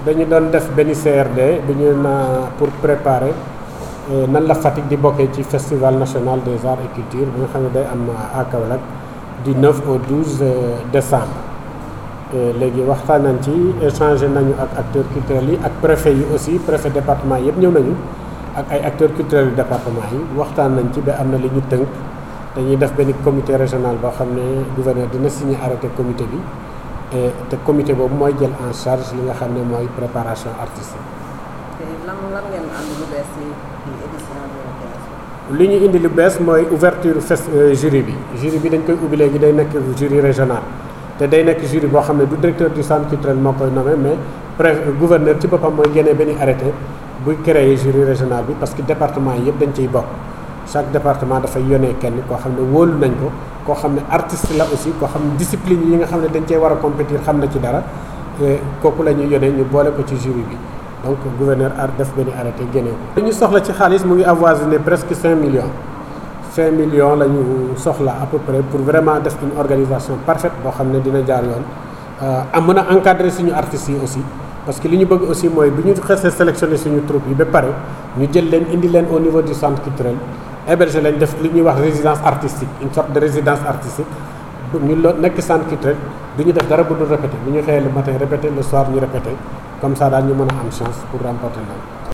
dañu doon def benn CRD bi ñu na pour préparer nan la Fatick di bokkee ci festival national des arts et culture bi nga xam ne day am à Kaolack du 9 au 12 décembre léegi waxtaan nañ ci échangé nañu ak acteurs culturels yi ak préfet yi aussi préfet département yëpp ñëw nañu ak ay acteurs culturels yu département yi waxtaan nañ ci ba am na li ñu tënk dañuy def benn comité régional boo xam ne gouverneur dina signé arrêté comité bi te comité boobu mooy jël en charge li nga xam ne mooy préparation artistique. te lan lan ngeen andi lu bees ci édition bi li ñu indi lu bees mooy ouverture fest jury bi jury bi dañ koy ubbi léegi day nekk jury régional te day nekk jury boo xam ne du directeur du centre culturel moo koy nommé mais préfet gouverneur ci boppam mooy génnee benn arrêté buy créer jury régional bi parce que département yi yëpp dañ ciy bokk chaque département dafay yónnee kenn koo xam ne wóolu nañ ko koo xam ne artiste la aussi koo xam ne discipline yi nga xam ne dañ cee war a compétir xam na ci dara kooku la ñuy yónnee ñu boole ko ci jury bi donc gouverneur ar def benn arrêté génne ko. li ñu soxla ci xaalis mu ngi avoisiné presque 5 millions 5 millions la ñu soxla à peu près pour vraiment def une organisation parfaite boo xam ne dina jaar yoon am mën a encadrer suñu artistes yi aussi. parce que li ñu bëgg aussi mooy bu ñu xesee sélectionné suñu troupe yi ba pare ñu jël leen indi leen au niveau du centre culturel héberger leen def li ñuy wax résidence artistique une sorte de résidence artistique ñu lo nekk centre culturel du ñu def dara bu dul répété bu ñu xëyee le matin répété le soir ñu répété comme ça daal ñu mën a am chance pour remporter loolu